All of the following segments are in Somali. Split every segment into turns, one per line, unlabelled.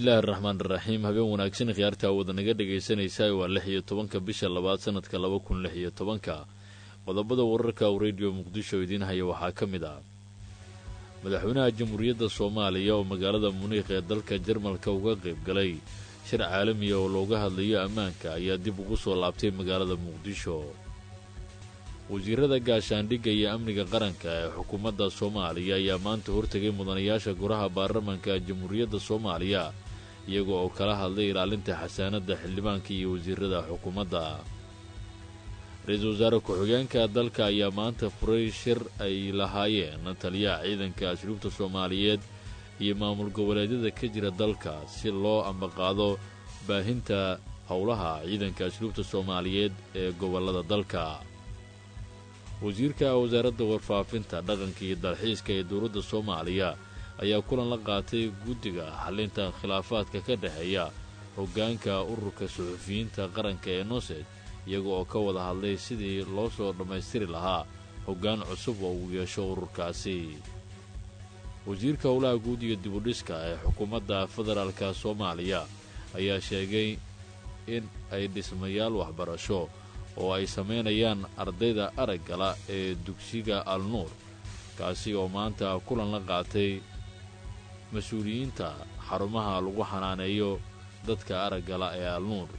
bismillaahi araxmaan iraxiim habeen wanaagsan khiyaartaa wada naga dhegaysanaysaa waa lix iyo tobanka bisha labaad sanadka laba kun lix iyo tobanka qodobada wararka uu rediyo muqdisho idiin haya waxaa ka mid ah madaxweynaha jamhuuriyadda soomaaliya oo magaalada muniikh ee dalka jarmalka uga qayb galay shir caalamiya oo looga hadlayo ammaanka ayaa dib ugu soo laabtay magaalada muqdisho wasiirada gaashaandhigga iyo amniga qaranka ee xukuumadda soomaaliya ayaa maanta hortegay mudanayaasha golaha baarlamanka jamhuuriyadda soomaaliya iyaga oo kala hadlay ilaalinta xasaanadda xildhibaanka iyo wasiirada xukuumadda ra-iisul wasaare ku-xigeenka dalka ayaa maanta furay shir ay lahaayeen taliyaha ciidanka asluubta soomaaliyeed iyo maamul goboleedyada ka jira dalka si loo ambaqaado baahinta howlaha ciidanka asluubta soomaaliyeed ee gobollada dalka wasiirka wasaaradda warfaafinta dhaqanka iyo dalxiiska ee dowladda soomaaliya ayaa kulan la qaatay guddiga xallinta khilaafaadka ka dhexeeya hoggaanka ururka suxufiyiinta qaranka ee noosed iyaga oo ka wada hadlay sidii loo soo dhammaystiri lahaa hoggaan cusub oo uu yeesho ururkaasi wasiirka howlaha guud iyo dibudhiska ee xukuumadda federaalka soomaaliya ayaa sheegay in ay dhismayaal waxbarasho oo ay samaynayaan ardayda araggala ee dugsiga al nuur kaasi oo maanta kulan la qaatay mas-uuliyiinta xarumaha lagu xanaaneeyo dadka araggala ee al nuur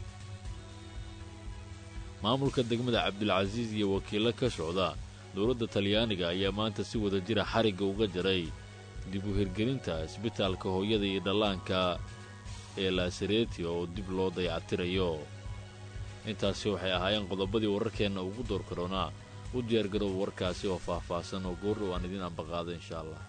maamulka degmada cabdilcasiis iyo wakiillo ka socda dowladda talyaaniga ayaa maanta si wada jira xarigga uga jaray dib u hirgelinta isbitaalka hooyada iyo dhallaanka ee laasareeti oo dib loo dayactirayo intaasi waxay ahaayeen qodobadii wararkeenna ugu door karoonaa u diyaargarooba warkaasi oo faah-faahsan oo goordhow aan idiin ambaqaado insha allah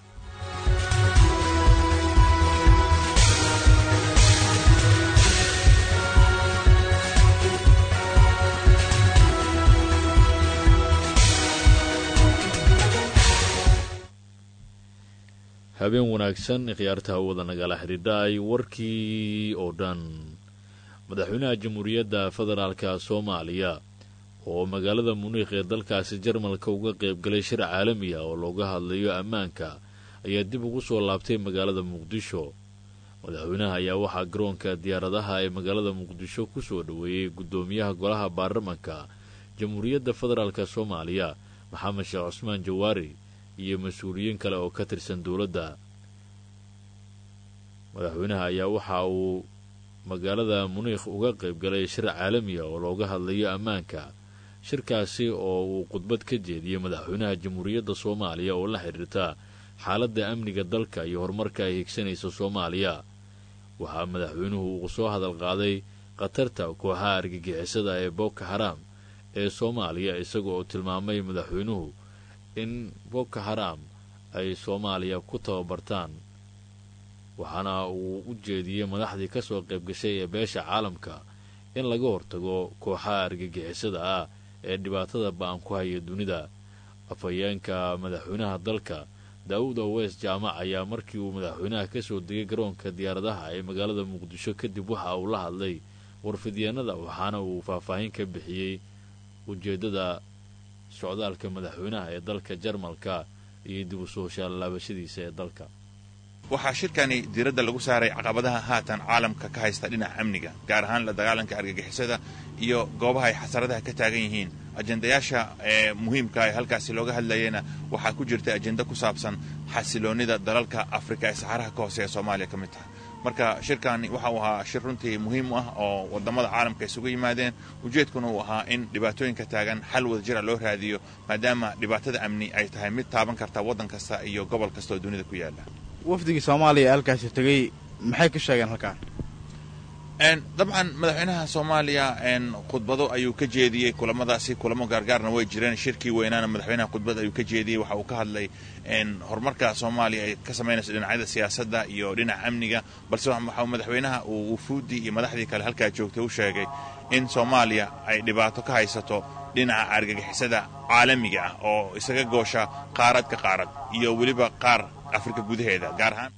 habeen wanaagsan khiyaarta hawada nagala xidhiidhaay warkii oo dhan madaxweynaha jamhuuriyadda federaalka soomaaliya oo magaalada muniikh ee dalkaasi jarmalka uga qayb galay shir caalami ah oo looga hadlayo ammaanka ayaa dib ugu soo laabtay magaalada muqdisho madaxweynaha ayaa waxaa garoonka diyaaradaha ee magaalada muqdisho ku soo dhoweeyey guddoomiyaha golaha baarlamanka jamhuuriyadda federaalk soomaaliya maxamed sheekh cusmaan jawaari iyo mas-uuliyiin kale oo ka tirsan dowladda madaxweynaha ayaa waxa uu magaalada muniikh uga qayb galay shir caalamiya oo looga hadlayo ammaanka shirkaasi oo uu khudbad ka jeediyey madaxweynaha jamhuuriyadda soomaaliya oo la xidhiirta xaaladda amniga dalka iyo horumarka ay higsanaysa soomaaliya waxaa madaxweynuhu uu soo hadal qaaday khatarta kooxaha argagixisada ee boko haram ee soomaaliya isaga oo tilmaamay madaxweynuhu in boko haram ay soomaaliya ku tababartaan waxaana uu u jeediyey madaxdii ka soo qayb gashay ee beesha caalamka in laga hortago kooxaha argagixisada ah ee dhibaatada ba-an ku haya dunida afhayeenka madaxweynaha dalka daawud owes jaamac ayaa markii uu madaxweynaha ka soo degay garoonka diyaaradaha ee magaalada muqdisho kadib waxa uu la hadlay warfidyaenada waxaana uu faahfaahin ka bixiyey ujeeddada socdaalka madaxweynaha ee dalka jarmalka iyo dib u soo shaalaabashadiisa ee dalka
waxaa shirkani diiradda lagu saaray caqabadaha haatan caalamka ka haysta dhinaca amniga gaar ahaan la dagaalanka argagixisada iyo goobaha ay xasaradaha ka taagan yihiin ajendayaasha ee muhiimka ee halkaasi looga hadlayana waxaa ku jirta ajenda ku saabsan xasiloonnida dalalka afrika ee saxaraha ka hoose ee soomaaliya ka mid taha marka shirkani waxa uu ahaa shir runtii muhiim u ah oo wadamada caalamka isugu yimaadeen ujeedkuna uu ahaa in dhibaatooyinka taagan xal wada jira loo raadiyo maadaama dhibaatada amni ay tahay mid taaban karta waddan kasta iyo gobol kasta oo dunida ku yaala
wafdigii soomaaliya ee halkaasi tegey maxay ka sheegeen halkaan
dabcan madaxweynaha soomaaliya khudbado ayuu ka jeediyey kulamadaasi kulamo gaargaarna way jireen shirkii weynaana madaxweynaha khudbad ayuu ka jeediyey waxa uu ka hadlay horumarka soomaaliya ay ka samaynayso dhinacyada siyaasadda iyo dhinaca amniga balse waxa madaxweynaha uu wufuuddii iyo madaxdii kale halkaa joogtay u sheegay in soomaaliya ay dhibaato ka haysato dhinaca argagixisada caalamiga ah oo isaga goosha qaarad ka qaarad iyo weliba qaar afrika gudaheeda gaar ahaan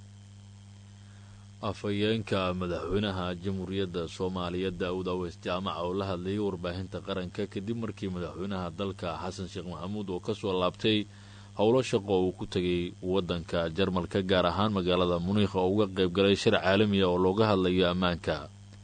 afhayeenka madaxweynaha jamhuuriyadda soomaaliya daa'uud aweys jaamaca oo la hadlayay warbaahinta qaranka kadib markii madaxweynaha dalka xasan sheekh maxamuud oo ka soo laabtay howlo shaqo uu ku tegay waddanka jarmalka gaar ahaan magaalada muniikh oo uga qayb galay shir caalamiya oo looga hadlayo ammaanka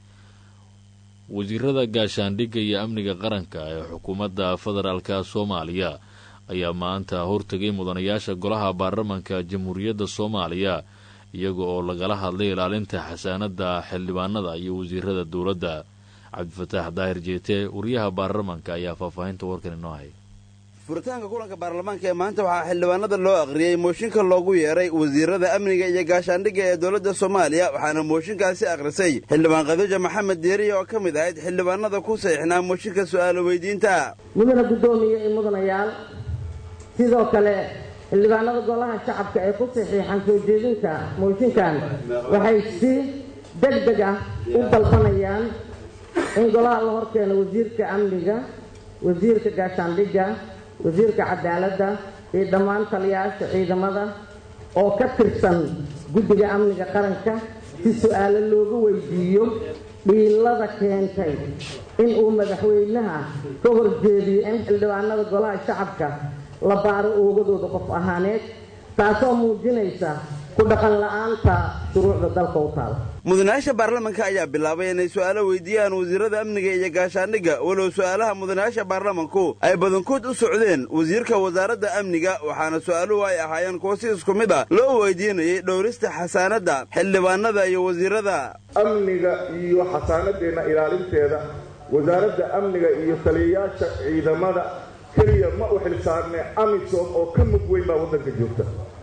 wasiirada gaashaandhigga iyo amniga qaranka ee xukuumadda federaalka soomaaliya ayaa maanta hortegay mudanayaasha golaha baarlamanka jamhuuriyadda soomaaliya iyaga oo lagala hadlay ilaalinta xasaanada xildhibaanada iyo wasiirada dowladda cabdifataax daahir jeete wariyaha baarlamanka ayaa faahfaahinta warkan inoo hay
furitaanka kulanka baarlamaanka ee maanta waxaa xildhibaanada loo akhriyey mooshinka loogu yeeray wasiirada amniga iyo gaashaandhigga ee dowladda soomaaliya waxaana mooshinkaasi akhrisay xildhibaan khadiija maxamed deeriya oo ka mid ahayd xildhibaanada ku saxiixnaa mooshinka su'aalo weydiinta
mudana guddoomiye iyo mudanayaal sidoo kale xildhibaanada golaha shacabka ee ku saxiixan soo jeedinta mooshinkan waxay si deg deg ah u dalbanayaan in golaha la horkeeno wasiirka amniga wasiirka gaashaandhigga wasiirka cadaaladda iyo dhammaan taliyayaasha ciidamada oo ka tirsan guddiga amniga qaranka si su-aalo loogu weydiiyo dhiilada keentay in uu madaxweynaha ka horjeediyo in xildhibaanada golaha shacabka la baaro oogadooda qof ahaaneed taasoo muujinaysa ku dhaqan la-aanta shuruucda dalka u taala
mudanayaasha baarlamanka ayaa bilaabay inay su'aalo weydiiyaan wasiirada amniga iyo gaashaandhigga walow su'aalaha mudanayaasha baarlamanku ay badankood u socdeen wasiirka wasaaradda amniga waxaana su'aaluhu ay ahaayeen kuwo si isku mid ah loo weydiinayay dhowrista xasaanadda xildhibaanada iyo wasiirada
amniga iyo xasaanadeenna ilaalinteeda wasaaradda amniga iyo taliyayaasha ciidamada keliya ma u xilsaarne amisom oo ka mug weyn baa waddanka joogta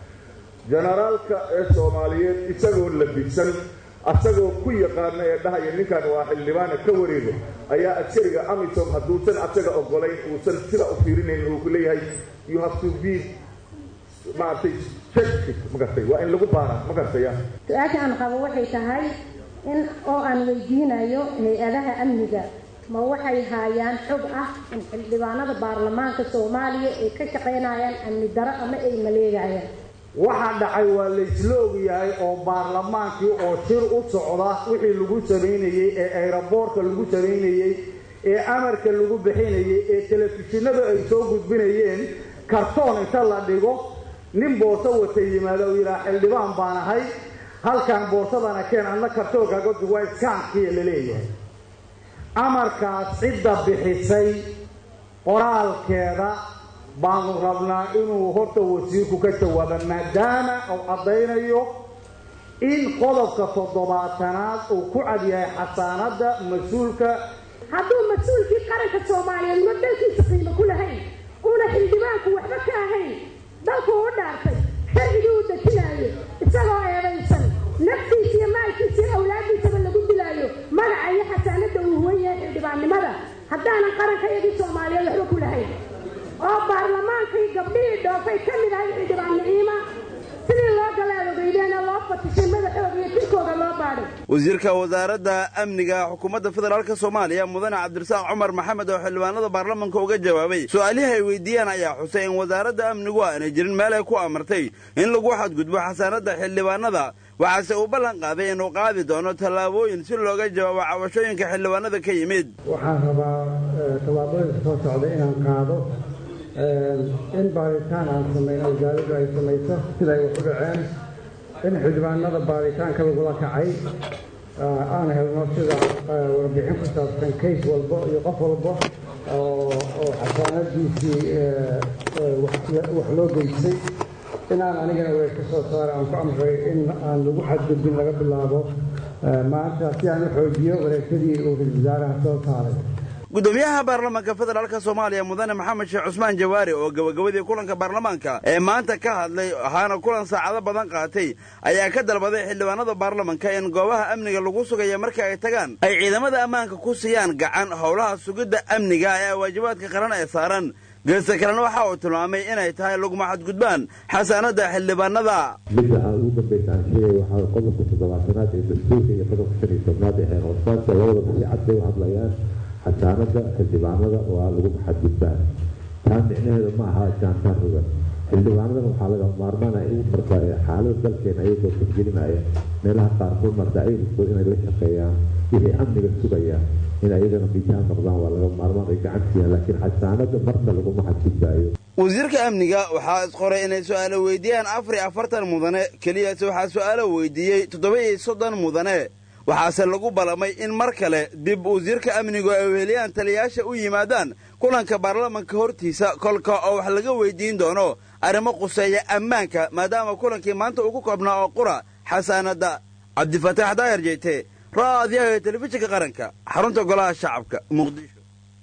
jenaraalka ee soomaaliyeed isagoo labisan asagoo ku yaqaana ee dhahaya ninkan waa xildhibaana ka wareego ayaa askariga amisom hadduusan asaga ogolayn uusan sida u fiirinayn uu ku leeyahay you have to be maaragtay check magartay waa in lagu baara ma gartaya
su-aasha aan qabo waxay tahay in oo aan weydiinayo hay-adaha amniga ma waxay haayaan xog ah in xildhibaanada baarlamaanka soomaaliya ay ka shaqaynayaan amni daro ama ay maleegayaan
waxaa dhacay waa laysla ogyahay oo baarlamaankii oo shir u socda wixii lagu samaynayey ee ayraboorka lagu samaynayey ee amarka lagu bixinayey ee telefishinada ay soo gudbinayeen kartoon inta la dhigo nin boorso wata yimaada uu yidhaha xildhibaan baan ahay halkan boorsadana keen adna kartoonkaaga duwaa iskaankiya la leeyahay amarkaas cidda bixisay qoraalkeeda baanu rabnaa inuu horta wasiirku ka jawaaba maadaama uu caddaynayo in qodobka toddobaatanaad uu ku cadyahay xasaanadda mas-uulka
hadduu mas-uulkii qaranka soomaaliyeed ma dalkiisa qiimo ku lahayn uuna xildhibaanku waxba ka ahayn dalku u dhaartay sharcigii uu dejinaayo isagoo eedaysan naftiisa iyo maalkiisa iyo awlaaddiisaba lagu dilaayo magaca iyo xasaanadda uu huwan yahay xildhibaannimada haddaanan qaranka iyagii soomaaliyeed waxba ku lahayn oo baarlamaankii gabdhihii dhoofay ka mid ahay xildhibaan niciima sidii loo galaadogeydeena loo fatishay madaxooda iyo jirkooda loo baadhay
wasiirka wasaaradda amniga xukuumadda federaalk soomaaliya mudane cabdirasaaq cumar maxamed oo xildhibaanada baarlamanka uga jawaabay su-aalihii ay weydiiyeen ayaa xusay in wasaaradda amnigu aanay jirin meel ay ku amartay in lagu xadgudbo xasaanadda xildhibaanada waxaase uu ballan qaaday inuu qaadi doono tallaabooyin si looga jawaabo cabashooyinka xildhibaanada ka yimid
waxaan rabaa tallaabooyinka soo socda inaan qaado in baaritaan aan samayno wasaaraddu ay samayso siday wax u dhaceen in xildhibaanada baaritaanka lagula kacay aan helno sida warbixin ku saabsan kays walbo iyo qof walbo oo xasaanadiisii wax loo geystay inaan anigana weeg ka soo saara aan ku amray in aan lagu xadgudbin laga bilaabo maanta si aan u xoojiyo wareegtadii uu ra-isul wasaaraha soo saaray
gudoomiyaha baarlamanka federaalk soomaaliya mudane maxamed sheekh cusmaan jawaari oo gabagabadii kulanka baarlamaanka ee maanta ka hadlay waxaana kulan saacado badan qaatay ayaa ka dalbaday xildhibaanada baarlamanka in goobaha amniga lagu sugaya marka ay tagaan ay ciidamada ammaanka ku siiyaan gacan howlaha sugidda amniga ee waajibaadka qaran ee saaran geesta kalena waxa uu tilmaamay inay tahay laguma xadgudbaan xasaanada xildhibaanada
midda aan ugu dambaysa aan sheegay waxaa qodobka toddobaatanaad ee dastuurka iyo qodobka shan iyo tobnaad ee xeer hoosaadka labadaba si cad bay u hadlayaan xasaanada xildhibaanada waa lagu xadgudbaan taa micnaheeda ma aha jaantaan rugan xildhibaanadan waxaa laga maarmaan ay ugu martaa xaalada dalkeena ayagoo furgelinaya meelaha qaarkood marta ayagoo inay la shaqeeyaan wixii amniga sugaya in ayagana bijaan noqdaan waa laga maarmaan ay gacan siiyaan laakiin xasaanada marna laguma xadgudbaayo
wasiirka amniga waxaa isqoray inay su'aalo weydiiyaan afar iyo afartan mudane keliyase waxaa su'aalo weydiiyey toddoba iyo soddon mudane waxaase lagu ballamay in mar kale dib wasiirka amnigu ay weheliyaan taliyayaasha u yimaadaan kulanka baarlamanka hortiisa kolka oo wax laga weydiin doono arrimo quseeya ammaanka maadaama kulankii maanta uu ku koobnaa oo qura xasaanadda cabdifataax daayar jeyte raadiyaha telefishinka qaranka xarunta golaha shacabka muqdisho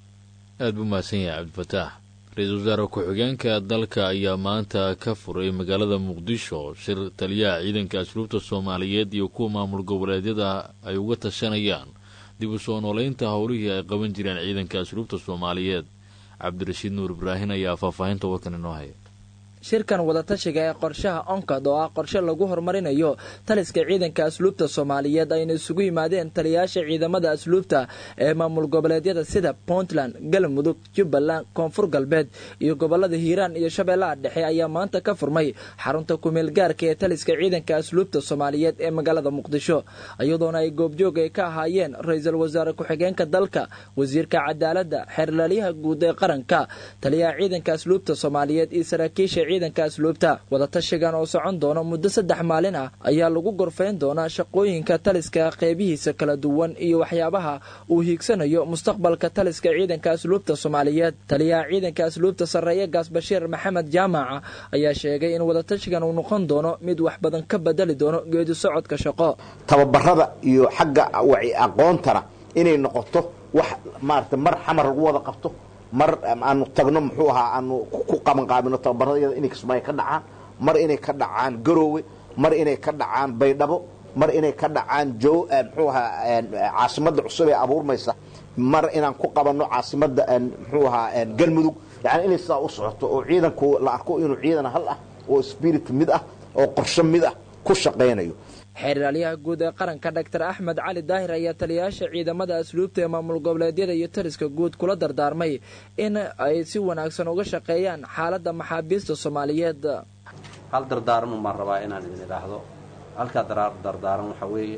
aad buu mahadsan yahay cabdifataax ra-iisul wasaare ku-xigeenka dalka ayaa maanta ka furay magaalada muqdisho shir taliyaha ciidanka asluubta soomaaliyeed iyo kuwa maamul goboleedyada ay uga tashanayaan dib u soo noolaynta howlihii ay qaban jireen ciidanka asluubta soomaaliyeed cabdirashiid nuur ibraahin ayaa faahfaahinta warkan inoo haya
shirkan wadatashiga ee qorshaha onkad oo ah qorshe lagu horumarinayo taliska ciidanka asluubta soomaaliyeed ayna isugu yimaadeen taliyayaasha ciidamada asluubta ee maamul goboleedyada sida puntland galmudug jubbaland koonfur galbeed iyo gobolada hiiraan iyo shabeellaha dhexe ayaa maanta ka furmay xarunta kumeel gaarka ee taliska ciidanka asluubta soomaaliyeed ee magaalada muqdisho iyadoona ay goobjoog ay ka ahaayeen ra-iisul wasaare ku-xigeenka dalka wasiirka cadaaladda xeerlalyaha guud ee qaranka taliyaha ciidanka asluubta soomaaliyeed iyo saraakiisha ciidanka asluubta wadatashigan oo socon doona muddo saddex maalin ah ayaa lagu gorfayn doonaa shaqooyinka taliska qeybihiisa kala duwan iyo waxyaabaha uu hiigsanayo mustaqbalka taliska ciidanka asluubta soomaaliyeed taliyaha ciidanka asluubta sarreeye gaas bashiir maxamed jaamaca ayaa sheegay in wadatashigan uu noqon doono mid wax badan ka bedeli doono geedi socodka shaqo
tababarada iyo xagga waci aqoontana inay noqoto wax maarata mar xamar lagu wada qabto mar aanu tagno muxuu ahaa aanu ku qabanqaabino tababaradayada inay kismaayo ka dhacaan mar inay ka dhacaan garoowe mar inay ka dhacaan baydhabo mar inay ka dhacaan jo muxuu ahaa caasimadda cusub ee abuurmaysa mar inaan ku qabanno caasimadda muxuu ahaa galmudug yani inay sidaa u socoto oo ciidanku la arko inuu ciidan hal ah oo spirit mid ah oo qorsho mid ah ku shaqaynayo
xeeraalyaha guud ee qaranka dhaktar axmed cali daahir ayaa taliyayaasha ciidamada asluubta ee maamul goboleedyada iyo taliska guud kula dardaarmay in ay si wanaagsan uga shaqeeyaan xaaladda maxaabiista soomaaliyeed
hal dardaaran baan rabaa inaan idin idhaahdo halkaa dardaaran waxaa weeye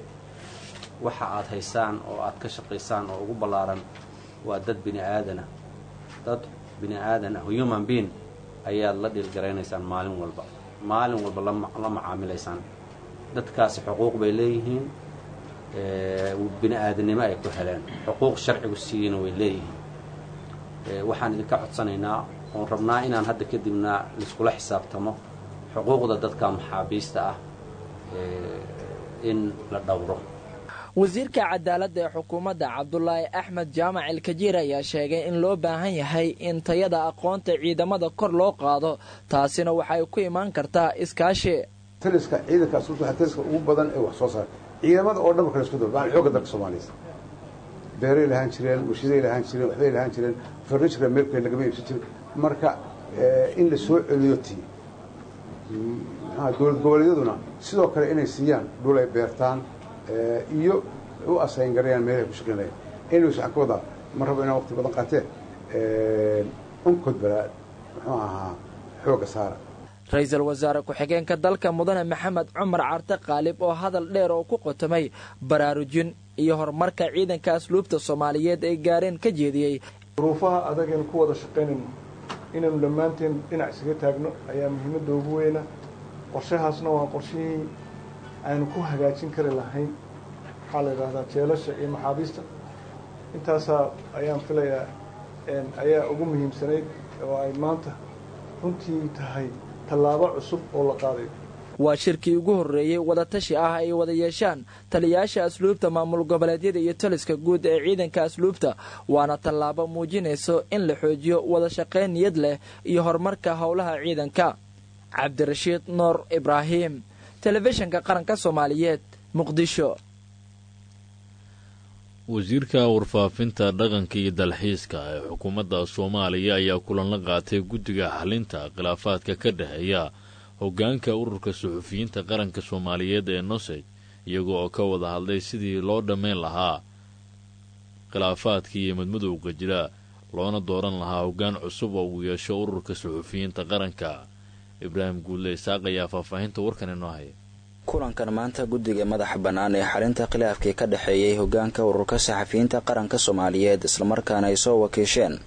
waxa aad haysaan oo aad ka shaqaysaan oo ugu ballaaran waa dad bini aadana dad bini aadan ah human being ayaad la dhiilgaraynaysaan maalin walba maalin walba la macaamilaysaan dadkaasi xuquuq bay leeyihiin bini aadannimo ay ku heleen xuquuq sharcigu siiyeyna way leeyihiin waxaan idinka codsanaynaa oon rabnaa inaan hadda kadibna laiskula xisaabtamo xuquuqda dadka maxaabiista ah in la dhowro
wasiirka cadaaladda ee xukuumadda cabdulaahi axmed jaamac ilkajiir ayaa sheegay in loo baahan yahay in tayada aqoonta ciidamada kor loo qaado taasina waxay ku imaan kartaa iskaashi
taliska ciidanka asluubta waa taliska ugu badan ee wax soo saara ciidamada oo dhan kala isku daba baan xoogga dalka soomaaliya beeray lahaan jireen warshaday lahaan jireen waxbay lahaan jireen furniture meelkay lagama iibsan jirin marka in la soo celiyo tii dowlad goboleedyaduna sidoo kale inay siiyaan dhul ay beertaan iyo u asayn garayaan meelahay ku shaqayn lahayn anyways waxaan ka wadaa ma rabo inaan waqti badan qaatee unkod balaa muxuu ahaa xoogga saara
ra-iisul wasaare ku-xigeenka dalka mudane maxamed cumar carte qaalib oo hadal dheer oo ku qotomay baraarujin iyo horumarka ciidanka asluubta soomaaliyeed ay gaareen ka jeediyey
duruufaha adagaynu ku wada shaqaynayno inaynu dhammaanteen dhinac isaga taagno ayaa muhiimadda ugu weyna qorshahaasna waa qorshihii aynu ku hagaajin kari lahayn waxaa la yidhaahdaa jeelasha iyo maxaabiista intaasaa ayaan filayaa ayaa ugu muhiimsanayd oo ay maanta runtii tahay tallaabo cusub oo la qaadayo
waa shirkii ugu horreeyey wadatashi ah ay wada yeeshaan taliyayaasha asluubta maamul goboleedyada iyo taliska guud ee ciidanka asluubta waana tallaabo muujinayso in la xoojiyo wada shaqayn niyad leh iyo horumarka howlaha ciidanka cabdirashiid nuur ibraahim telefishinka qaranka soomaaliyeed muqdisho
wasiirka warfaafinta dhaqanka iyo dalxiiska ee xukuumadda soomaaliya ayaa kulan la qaatay guddiga xalinta khilaafaadka ka dhexeeya hoggaanka ururka suxufiyiinta qaranka soomaaliyeed ee nosej iyaga oo ka wada hadlay sidii loo dhammayn lahaa khilaafaadka iyo madmadowga jira loona dooran lahaa hoggaan cusub oo uu yeesho ururka suxufiyiinta qaranka ibraahim guudle isaaq ayaa faahfaahinta warkan inoo haya
kulankan maanta guddiga madaxa bannaan ee xalinta khilaafkii ka dhexeeyey hoggaanka ururka saxafiyiinta qaranka soomaaliyeed islamarkaana ay soo wakiisheen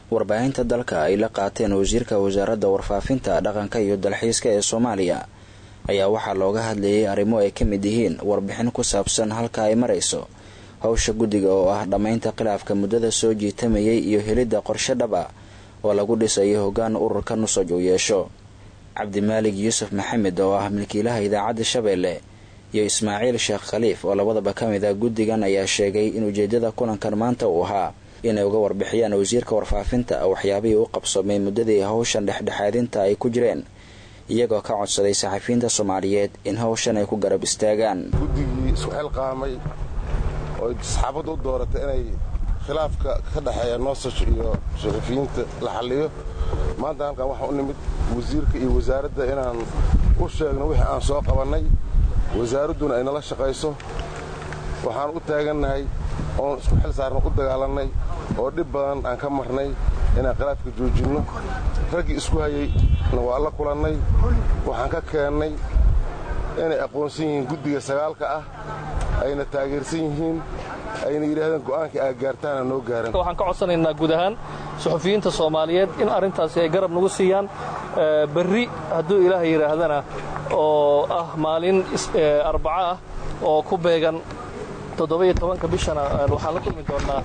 warbaahinta dalka ay la qaateen wasiirka wasaaradda warfaafinta dhaqanka iyo dalxiiska ee soomaaliya ayaa waxaa looga hadlayay arrimo ay ka mid yihiin warbixin ku saabsan halka ay marayso howsha guddiga oo ah dhammaynta khilaafka muddada soo jiitamayay iyo helidda qorshe dhab ah oo lagu dhisayo hoggaan ururka nusaj uu yeesho cabdimaalig yuusuf maxamed oo ah milkiilaha idaacadda shabeelle iyo ismaaciil sheekh khaliif oo labadaba ka mid ah guddigan ayaa sheegay in ujeeddada kulankan maanta uu ahaa inay uga warbixiyaan wasiirka warfaafinta waxyaabihii u qabsoomay muddadii howshan dhexdhexaadinta ay ku jireen iyagoo ka codsaday saxafiyiinta soomaaliyeed in howshan ay ku garab istaagaan
guddigii isku xilqaamay oo saxaabadda u dooratay inay khilaafka ka dhexeeya noosaj iyo saxafiyiinta la xalliyo maanta halkan waxaa u nimid wasiirka iyo wasaaradda inaan u sheegno wixii aan soo qabannay wasaaradduna ay nala shaqayso waxaan u taagannahay oon isku xil saarno u dagaalannay oo dhib badan aan ka marnay inaan khilaafka joojinno raggii isku hayayna waa la kulannay waxaan ka keennay inay aqoonsan yihiin guddiga sagaalka ah ayna taageersan yihiin ayna yidhaahdeen go'aankii aa gaartaana noo gaaran
waxaan ka codsanaynaa guud ahaan suxufiyiinta soomaaliyeed in arrintaasi ay garab nagu siiyaan berri hadduu ilaahay yidhaahdana oo ah maalin arbaco ah oo ku beegan toddoba-iyo tobanka bishana waxaan la kulmi doonnaa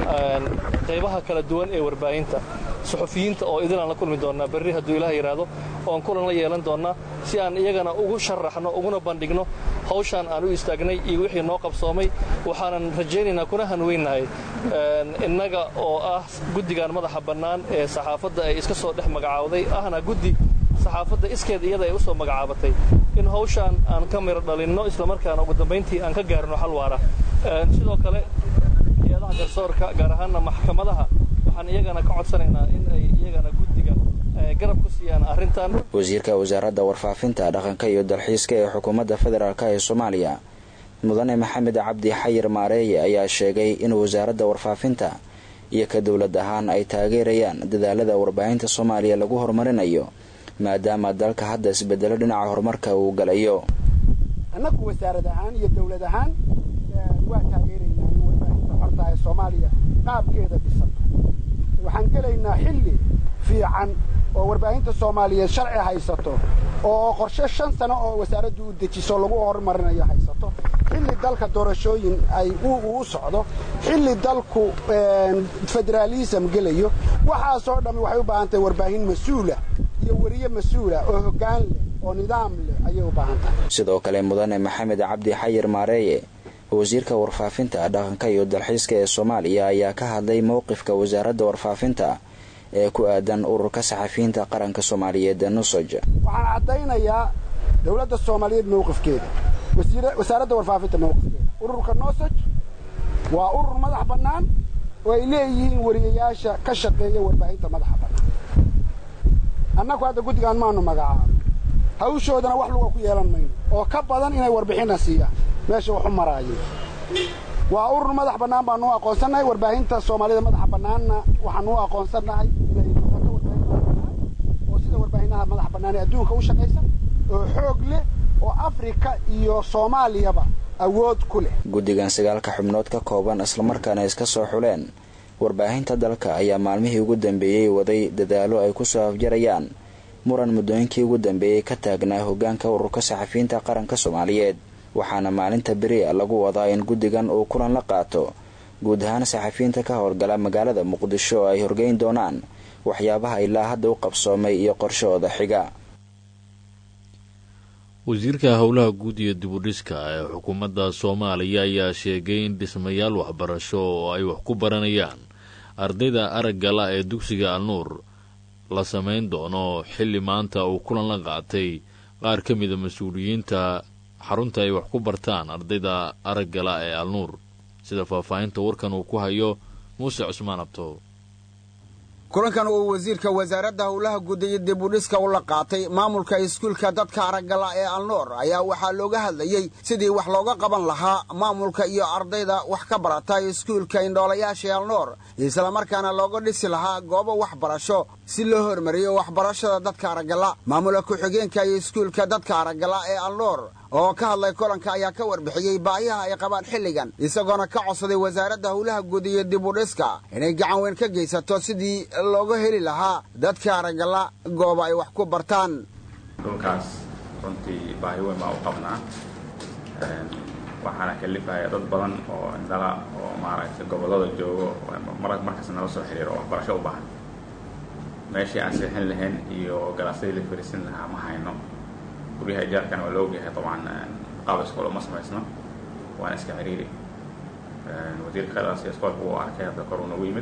qaybaha kala duwan ee warbaahinta suxufiyiinta oo idinaan la kulmi doonnaa berri hadduu ilaah yidhaahdo oon kulan la yeelan doonnaa si aan iyagana ugu sharaxno uguna bandhigno hawshaan aan u istaagnay iyo wixii noo qabsoomay waxaanan rajaynaynaa kuna hanweynnahay innaga oo ah guddigan madaxa bannaan ee saxaafadda ay iska soo dhex magacaawday ahna guddi saxaafadda iskeed iyada ay u soo magacaabatay in hawshaan aan ka miro dhalinno islamarkaana ugu dambayntii aan ka gaarno xal waara sidoo kale hay-adaha garsoorka gaar ahaanna maxkamadaha waxaan iyagana ka codsanaynaa in ay iyagana guddiga garab ku siiyaan arrintan
wasiirka wasaaradda warfaafinta dhaqanka iyo dalxiiska ee xukuumadda federaalk ee soomaaliya mudane maxamed cabdi xayir maareeye ayaa sheegay in wasaaradda warfaafinta iyo ka dowlad ahaan ay taageerayaan dadaalada warbaahinta soomaaliya lagu horumarinayo maadaama dalka hadda isbedelo dhinaca horumarka uu galayo
annagu wasaarad ahaan iyo dawlad ahaan waa taageeraynaa in warbaahinta xorta ee soomaaliya qaabkeeda dhisan waxaan gelaynaa xilli fiican oo warbaahinta soomaaliyeed sharci haysato oo qorshe shan sano oo wasaaraddu u dejiso lagu horumarinayo haysato xilli dalka doorashooyin ay u socdo xilli dalku federaalism gelayo waxaasoo dhammi waxay u baahan tahay warbaahin mas-uula iyo weriye mas-uula oo hoggaan leh oo nidaam leh ayay u baahan tahay
sidoo kale mudane maxamed cabdi xayir maareeye wasiirka warfaafinta dhaqanka iyo dalxiiska ee soomaaliya ayaa ka hadlay mowqifka wasaaradda warfaafinta ee ku aadan ururka saxafiyiinta qaranka soomaaliyeed ee nusaj
waxaan caddaynayaa dowladda soomaaliyeed mowqifkeeda wasaaradda warfaafinta mowqifkeeda ururka nosaj waa urur madax bannaan oo ay leeyihiin wariyayaasha ka shaqeeya warbaahinta madaxa bannaan annagu hadda guddigaan maanu magacaabo hawshoodana wax luga ku yeelan mayno oo ka badan inay warbixinna siiyaan meesha waxu maraayeen waa urur madax bannaan baanu u aqoonsannahay warbaahinta soomaalida madaxa bannaanna waxaanu u aqoonsannahay inay noqoto warbaahin madax bannaan oo sida warbaahinaha madax bannaan ee adduunka u shaqaysa oo xoog leh oo afrika iyo soomaaliyaba awood ku leh
guddigan sagaalka xubnood ka kooban islamarkaana iska soo xuleen warbaahinta dalka ayaa maalmihii ugu dambeeyey waday dadaalo ay ku soo afjarayaan muran muddooyinkii ugu dambeeyey ka taagnaa hoggaanka ururka saxafiyiinta qaranka soomaaliyeed waxaana maalinta beri lagu wadaa in guddigan uu kulan la qaato guud ahaan saxafiyiinta ka howlgala magaalada muqdisho oo ay horgeyn doonaan waxyaabaha ilaa hadda u qabsoomay iyo qorshahooda xiga
wasiirka howlaha guud iyo dibudhiska ee xukuumadda soomaaliya ayaa sheegay in dhismayaal waxbarasho oo ay wax ku baranayaan ardayda araggala ee dugsiga alnuur la samayn doono xilli maanta uu kulan la qaatay qaar ka mida mas-uuliyiinta xarunta ay wax ku bartaan ardayda araggala ee alnuur sida faahfaahinta warkan uu ku hayo muuse cusmaan abto
kulankan uu wasiirka wasaaradda howlaha guud iyo dibudhiska u la qaatay maamulka iskuulka dadka araggala ee alnoor ayaa waxaa looga hadlayey sidii wax looga qaban lahaa maamulka iyo ardayda wax ka barata iskuulka indhoolayaasha alnoor islamarkaana looga dhisi lahaa goobo waxbarasho si loo hormariyo waxbarashada dadka araggala maamula ku-xigeenka iyo iskuulka dadka araggala ee alnoor oo ka hadlay kulanka ayaa ka warbixiyey baahiyaha ay qabaan xilligan isagoona ka codsaday wasaaradda howlaha guud iyo dib u dhiska inay gacan weyn ka geysato sidii looga heli lahaa dadka aragala gooba ay wax ku bartaan
dhulkaas runtii baahi weyn baa u qabnaa waxaana kalifaya dad badan oo indhala oo maaragtay gobollada joogo markasta nala soo xiriiro oo waxbarasho u baahan meeshii aan seexin lahayn iyo galaasyadii la fariisin lahaa ma hayno guryaha ijaarkana waa la ogyahay dabcan qaab iskool uma samaysno waana iska ciriiri wasiirka khayraas iyo iskoolka wuu arkay hadda kor uu nagu yimid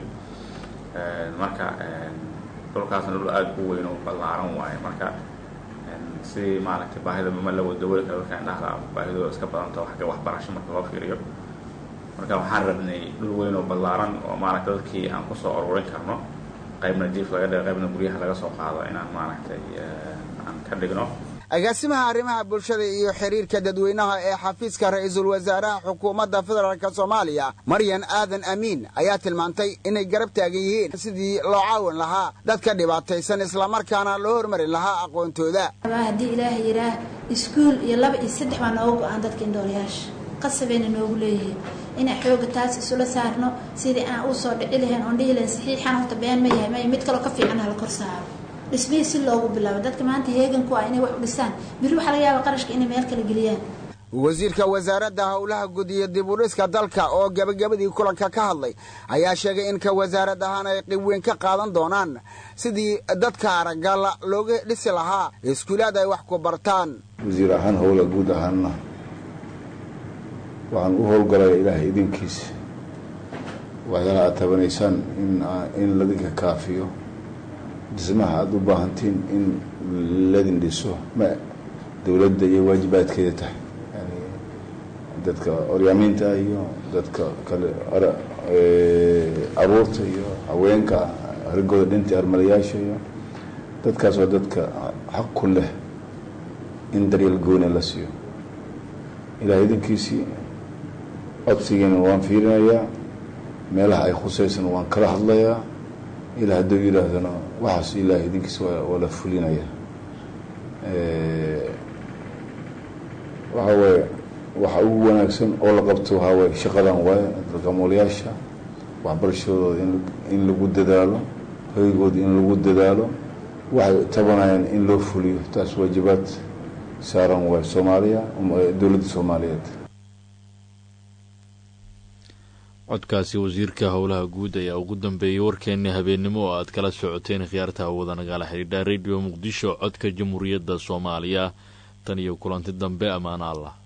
marka dhulkaasna dhul aada u weyn oo ballaaran waaye marka sidii maaragtay baahida ma la wadawali kara dadka indhaha baahidooda iska badanta xagga waxbarasho marka loo fiiriyo marka waxaan rabnay dhul weyn oo ballaaran oo maaragtay dadkii aan kusoo ururin karno qaybna jiif laga dhigo qaybna guryaha laga soo qaado inaan maaragtay aan ka dhigno
agaasimaha arrimaha bulshada iyo xiriirka dadweynaha ee xafiiska ra-iisul wasaaraha xukuumadda federaalk soomaaliya maryan aadan amiin ayaa tilmaantay inay garab taagan yihiin sidii loo caawin lahaa dadka dhibaataysan islamarkaana loo hormarin lahaa aqoontooda
haddii ilaaha yidhaah iskuul iyo laba iyo saddex baa nooga go-aan dadka indhoolayaasha qasabayna noogu leeyihiin inaan xooga taas isula saarno sidii aan u soo dhici lahayn oon dhihi lahayn saxiixan horta been ma yahay may mid kaloo ka fiican hala kor saaro dhismihii si loogu bilaabo dadka maanta heeganku ah inay wax u dhisaan biri waxaa laga yaaba qarashka inay meel kala geliyaan
wasiirka wasaaradda howlaha guud iyo dib u dhiska dalka oo gebagabadii kulanka ka hadlay ayaa sheegay in ka wasaarad ahaan ay qib weyn ka qaadan doonaan sidii dadka aragala looga dhisi lahaa iskuulaad ay wax ku bartaan
wasiir ahaan howla guud ahaanna waxaan u howlgalaya ilaahay idinkiisa waxyaala aad tabanaysaan in ladinka kaafiyo dhismaha aada u baahantiin in ladin dhiso ma dowladda iyo waajibaadkeeda tahay yani dadka oryaamiinta iyo dadka kale caruurta iyo haweenka hargooda dhinta armalayaasha iyo dadkaas waa dadka xaq ku leh in daryeel gooni la siiyo ilaah idinkiisii codsigiina waan fiirinayaa meelaha ay khuseysana waan kala hadlayaa ilaa hadduu yidhaahdana waxaas ilaah idinkiisa waa la fulinaya waxaa waaye waxa ugu wanaagsan oo la qabto waxaa waaye shaqadan waaye dadka moolayaasha waxbarashadooda in lagu dadaalo hoygooda in lagu dadaalo waxay tabanayaan in loo fuliyo taas waajibaad saaran waaye soomaaliya dowladda soomaaliyeed
codkaasi wasiirka howlaha guud ayaa ugu dambeeyey warkeennii habeennimo oo aad kala socoteen khiyaarta hawada nagala xidhiidha radio muqdisho codka jamhuuriyadda soomaaliya tan iyo kulanti dambe ammaano allah